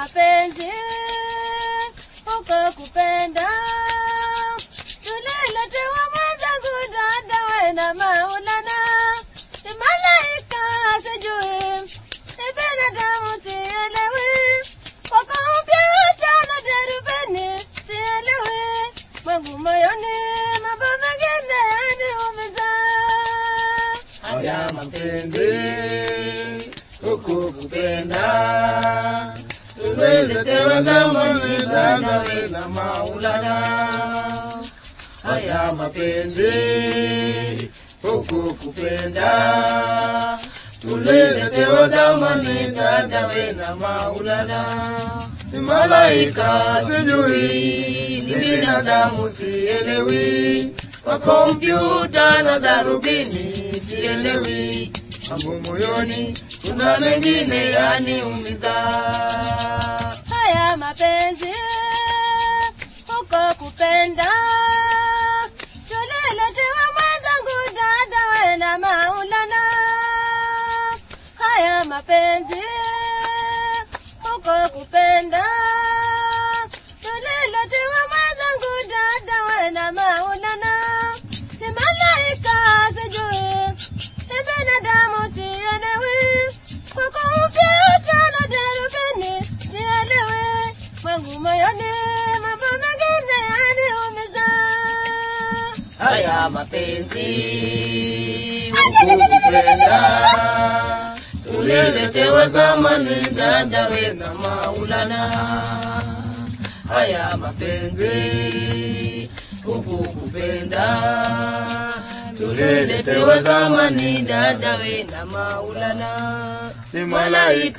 mapenzi huko kupenda tuliletewa mwenzangu dada we na maulana ni malaika sijui ni binadamu sielewi wako upyata na derubeni sielewi mwangu moyoni mambo mengine yaniumiza haya mapenzi huku kupenda tumeletewa zamani dadawe na maulana haya mapenzi huku kupenda tuliletewa zamani dadawe na maulana ni malaika sijui ni binadamu sielewi kwa kompyuta na darubini sielewi mambo moyoni kuna mengine yaniumiza haya mapenzi huko kupenda tuliletewa mwenzangu dada we na maulana haya mapenzi huko kupenda tuliletewa mwenzangu dada we na maulana ni malaika sijui ni binadamu sielewi kwako upyata na derubini sielewi mwangu moyoni mambo mengine yaniumiza haya mapenzi huku kupenda tuliletewa zamani dadawe na maulana haya mapenzi huku kupenda tuliletewa zamani dadawe na maulana ni malaika